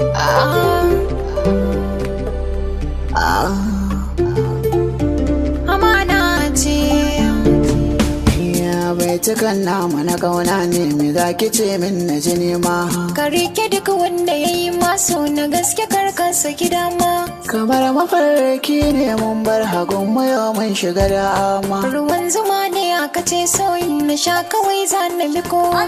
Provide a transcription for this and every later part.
amana ce Ya bai cikan namu na kauna ne me za ki ce min na ji nema ka rike duk wanda ya yi maso na gaske karkansa gida ma kamar mafarki ne mun bar hagun mu yau mun shiga da ama ruwan zuma ne aka ce soyin na sha kawai za na bi kowa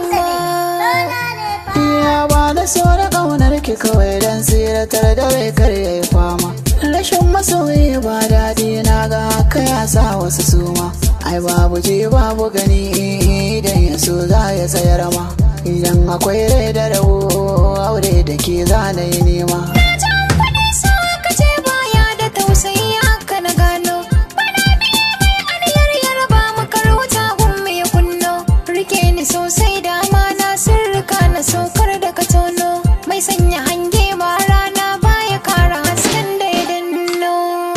Ya ba da so da kaunar ki kawai dan tsiratar da rai kar yayi fama rashin masoyi ba daɗi na ga haka ya sa wasu suma ai babu ji babu gani idan ya so za ya tsayar ma idan akwai rai da rabo aure da ke za na yi nema jan kuɗi so aka ce baya da tausayi haka na gano bana biye mai aniyar yarba makar wuta gun ya kunno rike ni sosai da amana sirrika na sokar da ka tono mai sanya hange ba rana baya kara hasken da ya danno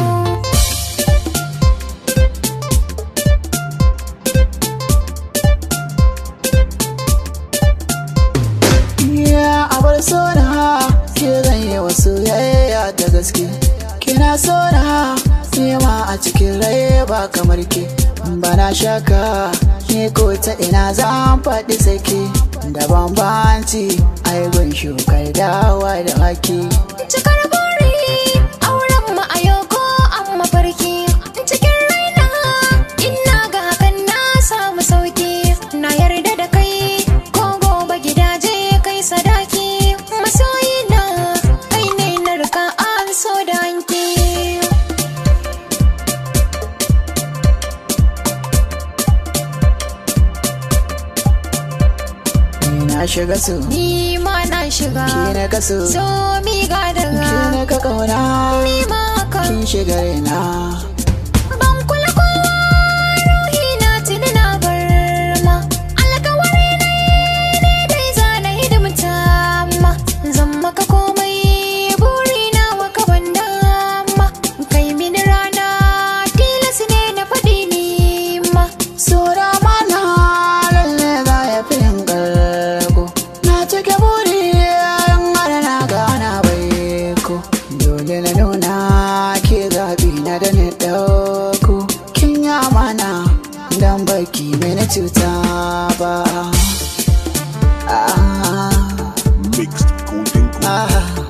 Ya abar so na ke zan yi wasu yayya da gaske kina so na nema a cikin rai ba kamar ke bana shaka ni ko ta ina zan faɗi sake da bambanci ai gun shukar dawa da haki cikar buri auren mu a yau ko an mafarki cikin raina ina ga hakan na samu sauki na yarda da kai ko gobe gidaje kai sadaki masoyi na kai ne na rika an so da hanki ni na shiga su ni ma na shiga ki na kaso so mi ga ki daga na ka kauna ni ma kan kin shiga raina ban kula kowa ruhi na tuni na bar ma alkawari ne ne dai zana hidimta ma zan maka komai buri na waka ban dama kai mini rana tilas ne na faɗi ni ma Sura mana lalle za ya fi yin ƙarko Na cike buri yan mara na gana bai ko Dole na nuna ke zaɓi na da ni ɗauko Kin yi amana dan baki mini cuta ba Ah, Mixed Golden Gold. ah,